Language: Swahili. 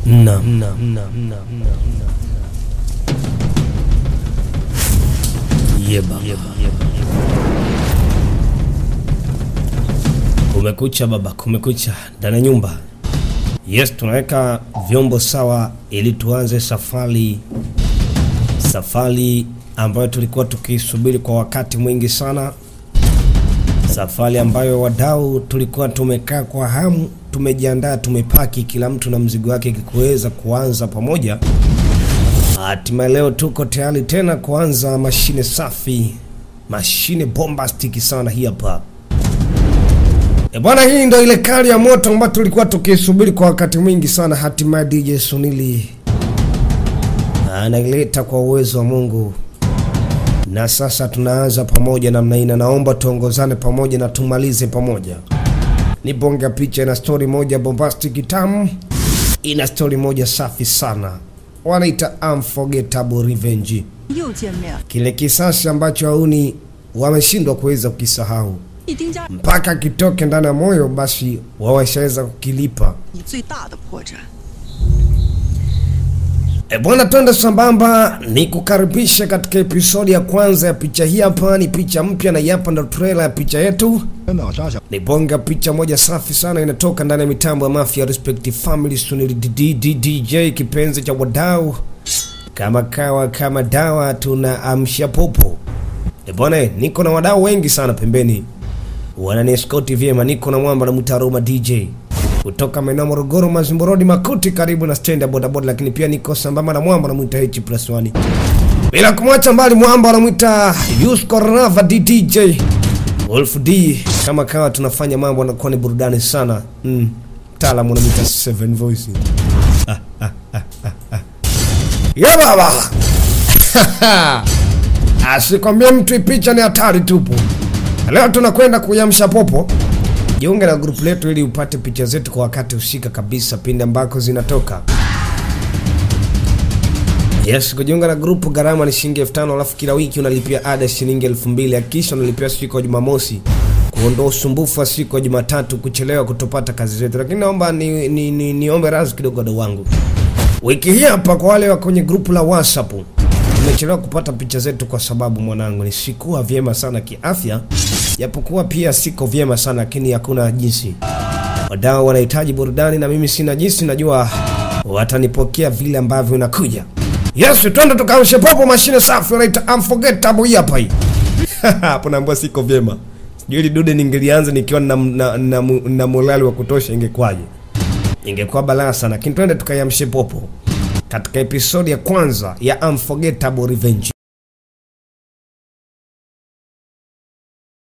Naam, naam, naam, naam, naam. Yeba. Kumekucha baba, kumekucha ndani ya nyumba. Yes, tunaweka vyombo sawa ili tuanze safari, safari ambayo tulikuwa tukisubiri kwa wakati mwingi sana, safari ambayo wadau tulikuwa tumekaa kwa hamu, tumejiandaa, tumepaki kila mtu na mzigo wake kuweza kuanza pamoja. Hatimaye leo tuko tayari tena kuanza mashine safi, mashine bombastic sana hii hapa. E bwana, hii ndo ile kali ya moto ambayo tulikuwa tukisubiri kwa wakati mwingi sana. Hatimaye DJ Sunili anaileta kwa uwezo wa Mungu, na sasa tunaanza pamoja namna hii, na naomba tuongozane pamoja na tumalize pamoja. Ni bonge ya picha, ina story moja bombastic tamu, ina story moja safi sana, wanaita unforgettable revenge, 又见面， kile kisasi ambacho hauni wameshindwa kuweza kukisahau 一丁家 mpaka kitoke ndani ya moyo, basi wawashaweza kukilipa. 你最大的破绽。 E bwana, twende sambamba, ni kukaribisha katika episodi ya kwanza ya picha hii. Hapa ni picha mpya na hii hapa ndo trailer ya picha yetu. 真的扎小 Ni bonga picha moja safi sana, inatoka ndani ya mitambo ya Mafia Respect Family Sunil D- D- DJ, kipenzi cha wadau, kama kawa kama dawa, tuna amsha popo. E bwana, niko na wadau wengi sana pembeni, wananieskoti vyema. Niko na mwamba na Mutaruma DJ kutoka maeneo ya Morogoro, Mazimbo Road, Makuti, karibu na stendi ya bodaboda, lakini pia niko sambamba na mwamba namwita H plus 1 bila kumwacha mbali mwamba anamwita Yusko Rava DDJ Wolf D. Kama kawa tunafanya mambo anakuwa ni burudani sana mm. Mtaalamu anamwita Seven Voice ya baba asikwambie mtu ipicha ni hatari tupu. Leo tunakwenda kuyamsha popo. Jiunge na grupu letu ili upate picha zetu kwa wakati husika kabisa pindi ambako zinatoka. Yes, kujiunga na grupu gharama ni shilingi elfu tano alafu kila wiki unalipia ada shilingi elfu mbili akisha unalipia siku ya Jumamosi kuondoa usumbufu wa siku ya Jumatatu kuchelewa kutopata kazi zetu. Lakini naomba ni, ni, ni, niombe radhi kidogo wadau wangu. Wiki hii hapa kwa wale wa kwenye grupu la WhatsApp nimechelewa kupata picha zetu kwa sababu mwanangu ni sikuwa vyema sana kiafya, japokuwa pia siko vyema sana, lakini hakuna jinsi. Wadau wanahitaji burudani na mimi sina jinsi, najua watanipokea vile ambavyo inakuja. Yes, twende tukaamshe popo, mashine safi wanaita unforgettable hii hapa hii. Hapo naambiwa siko vyema. Sijui hili dude ningelianza nikiwa na, na, na, na, na morali wa kutosha ingekwaje? Ingekuwa balaa sana, lakini twende tukaiamshe popo katika episodi ya kwanza ya Unforgettable Revenge.